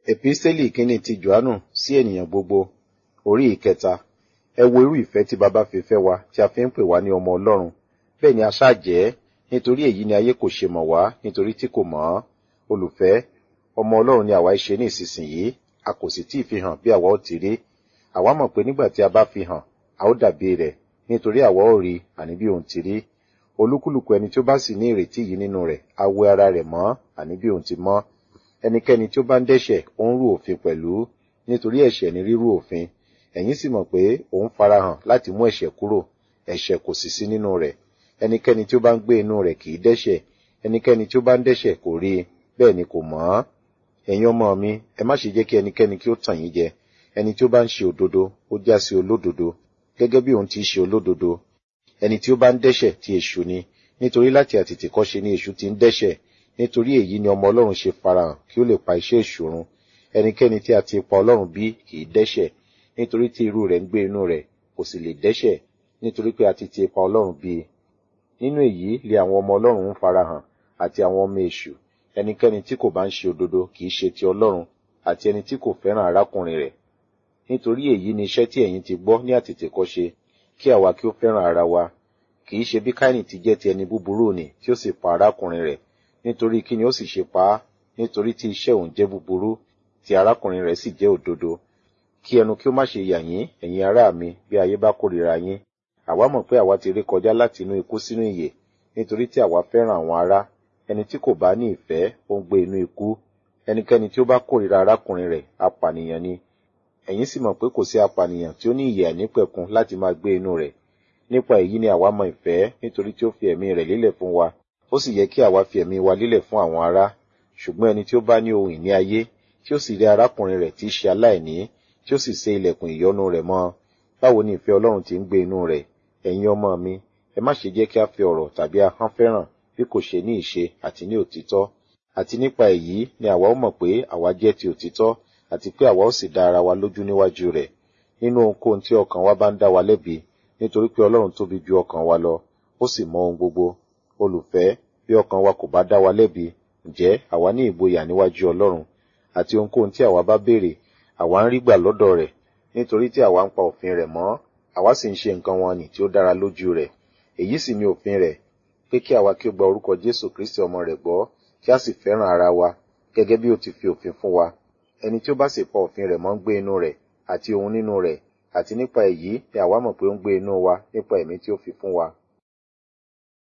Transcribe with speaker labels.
Speaker 1: Epísítélì kínní ti Jòhánù sí ènìyàn gbogbo, orí ìkẹta. Ẹ wo irú ìfẹ́ tí baba fi fẹ́ wa tí a fi ń pè wá ní ọmọ Ọlọ́run. Bẹ́ẹ̀ ni a ṣáà jẹ́, nítorí èyí ni ayé kò ṣe mọ̀ wá nítorí tí kò mọ̀ ọ́. Olùfẹ́, ọmọ Ọlọ́run ni àwa ṣe ní ìsinsìnyí, a kò sì tí ì fi hàn bí àwa ó ti rí. Àwa mọ̀ pé nígbà tí a bá fi hàn, a ó dàbí rẹ̀, nítorí àwa ó rí àní bí òun ti rí. Olúkúlùkù ẹni tí ó bá sì ní ìrètí yìí nínú rẹ̀, á wẹ ara rẹ̀ mọ́ àní bí òun ti mọ́. Ẹnikẹ́ni tí ó bá ń dẹ́ṣẹ̀, ó ń rú òfin pẹ̀lú, nítorí ẹ̀ṣẹ̀ ni rírú òfin. Ẹ̀yin sì mọ̀ pé òun farahàn láti mú ẹ̀ṣẹ̀ kúrò, ẹ̀ṣẹ̀ kò sì sí nínú rẹ̀. Ẹnikẹ́ni tí ó bá ń gbé inú rẹ̀ kì í dẹ́ṣẹ̀, ẹnikẹ́ni tí ó bá ń dẹ́ṣẹ̀ kò rí i, bẹ́ẹ̀ ni kò mọ̀ ọ́. Ẹ̀yin ọmọ mi, ẹ má ṣe jẹ́ kí ẹnikẹ́ni kí ó tàn yín jẹ. Ẹni tí ó bá ń ṣe òdodo, ó já sí olódodo, gẹ́gẹ́ bí òun ti ṣe olódodo. Ẹni tí ó bá ń dẹ́ṣẹ̀ ti èṣù ni, nítorí láti àtètèkọ́ṣe ni èṣù ti ń dẹ́ṣẹ̀. Nítorí èyí ni ọmọ Ọlọ́run ṣe farahàn kí ó lè pa iṣẹ́ èṣù run. Ẹnikẹ́ni tí a ti pa Ọlọ́run bí kì í dẹ́ṣẹ̀, nítorí tí irú rẹ̀ ń gbé inú rẹ̀, kò sì lè dẹ́ṣẹ̀, nítorí pé a ti ti pa Ọlọ́run bí. Nínú èyí lé àwọn ọmọ Ọlọ́run ń farahàn, àti àwọn ọmọ èṣù. Ẹnikẹ́ni tí kò bá ń ṣe òdodo kì í ṣe ti Ọlọ́run, àti ẹni tí kò fẹ́ràn arákùnrin rẹ̀. Nítorí èyí ni iṣẹ́ tí ẹ̀yin ti gbọ́ ní àtètèkọ́ṣe, kí àwa kí ó fẹ́ràn ara wa. Kì í ṣe bí Káínì ti jẹ́ ti ẹni búburú nì tí ó sì pa arákùnrin rẹ̀. Nítorí kí ni ó sì ṣe pa á? Nítorí tí iṣẹ́ òun jẹ́ búburú, tí arákùnrin rẹ̀ sì jẹ́ òdodo. Kí ẹnu kí ó má ṣe yà yín, ẹ̀yin ará mi, bí ayé bá kórìíra yín. Àwa mọ̀ pé àwa ti ré kọjá láti inú ikú sínú ìyè, nítorí tí àwa fẹ́ràn àwọn ará. Ẹni tí kò bá ní ìfẹ́, ó ń gbé inú ikú. Ẹnikẹ́ni tí ó bá kórìíra arákùnrin rẹ̀, apànìyàn ni. Ẹ̀yin sì mọ̀ pé kò sí apànìyàn tí ó ní ìyè àìnípẹ̀kun láti máa gbé inú rẹ̀. Nípa èyí ni àwa mọ ìfẹ́, nítorí tí ó fi ẹ̀mí rẹ̀ lélẹ̀ fún wa. Ó sì yẹ kí àwa fi ẹ̀mí wa lélẹ̀ fún àwọn ará. Ṣùgbọ́n ẹni tí ó bá ní ohun ìní ayé, tí ó sì rí arákùnrin rẹ̀ tí í ṣe aláìní, tí ó sì sé ilẹ̀kùn ìyọ́nú rẹ̀ mọ́, báwo ni ìfẹ́ Ọlọ́run ti ń gbé inú rẹ̀? Ẹ̀yin ọmọ mi, ẹ má ṣe jẹ́ kí a fi ọ̀rọ̀ tàbí ahọ́n fẹ́ràn bí kò ṣe ní ìṣe àti ní òtítọ́. Àti nípa èyí ni àwa ó mọ̀ pé àwa jẹ́ ti òtítọ́, àti pé àwa ó sì dá ara wa lójú níwájú rẹ̀. Nínú ohunkóhun tí ọkàn wa bá ń dá wa lẹ́bi, nítorí pé Ọlọ́run tóbi ju ọkàn wa lọ, ó sì mọ ohun gbogbo. Olùfẹ́, bí ọkàn wa kò bá dá wa lẹ́bi, ǹjẹ́ àwa ní ìgboyà níwájú Ọlọ́run. Àti ohunkóhun tí àwa bá béèrè, àwa ń rí gbà lọ́dọ̀ rẹ̀, nítorí tí àwa ń pa òfin rẹ̀ mọ́, àwa sì ń ṣe nǹkan wọn nì tí ó dára lójú rẹ̀. Èyí sì ni òfin rẹ̀, pé kí àwa kí ó gba orúkọ Jésù Kristi ọmọ rẹ̀ gbọ́, kí a sì fẹ́ràn ara wa, gẹ́gẹ́ bí ó ti fi òfin fún wa. Ẹni tí ó bá sì pa òfin rẹ̀ mọ́ ń gbé inú rẹ̀, àti òun nínú rẹ̀, àti nípa èyí ni àwa mọ̀ pé ó ń gbé inú wa nípa ẹ̀mí tí ó fi fún wa.